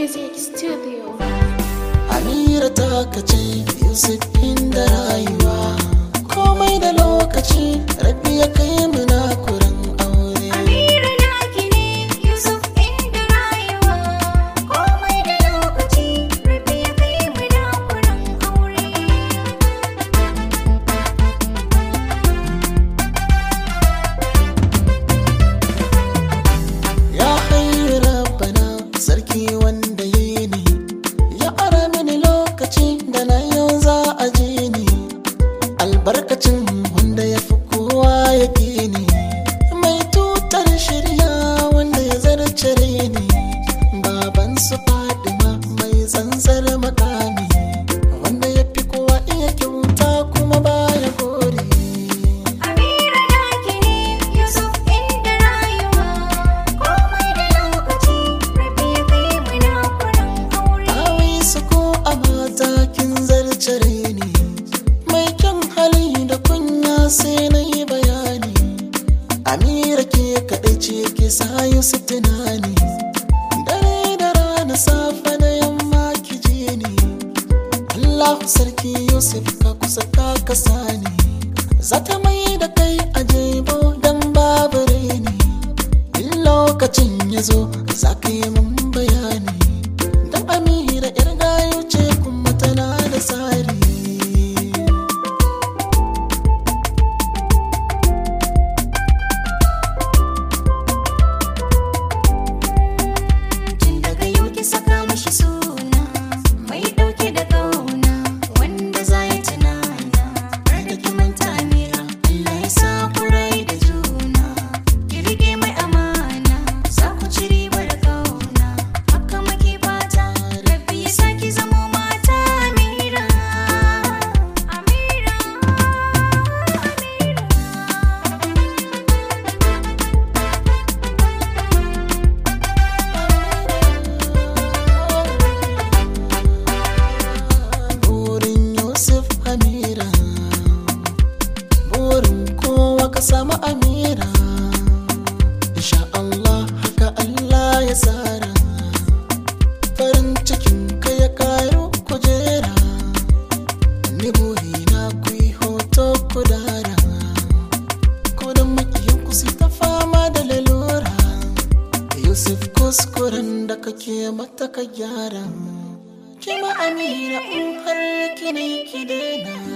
Music Studio. Amira ta kace Yusuf inda rayuwa komai da lokaci rabi ya kai mu na kurin aure Amira naki ne Yusuf inda rayuwa komai da lokaci rabi ya kai mu na kuran aure ya hayyu rabbana sarki wanda ya yi ni ya ara mini lokaci da na yau za a ji ni albarkacin wanda ya fi kowa ya ni mai tutar shirya wanda ya zarce ni baban su fadima mai tsantsar makami wanda ya fi kowa iya kyauta kuma baya gori Amira naki ne Yusuf inda rayuwa komai da lokaci rabi ya kai mu na kuran aure Awai su ko a mata kin zarcare ni mai kyan hali da kunya sai na yi bayani Amira ke kaɗai ce ke sa Yusuf tunani dare da rana safe da yamma ki ji ni Allahu sarki Yusuf ka kusa ka kasa ni zata mai da kai a jebo dan babu reni in lokacin ya zo za ka yi mun bayani dan amira yar gayo ce kuma tana da tsari Tun daga yau ki saka mishi suna mai dauke da kauna wanda za ya tunana har da ki manta Amira Allah ya sa ku rai da juna ki rike mai amana za ku ci ribar kauna haka muke fata rabbi ya sa ki zamo mata Amira Amira burin yusuf amira burin kowa ka samu amira insha Allah haka Allah ya tsara farin cikin ka ya karu kujera ni burina ku yi hoto ku dara ko da makiyin ku su ta fama da lalura yusuf kuskuren da kake mata ka gyara kima amira in har kine ki daina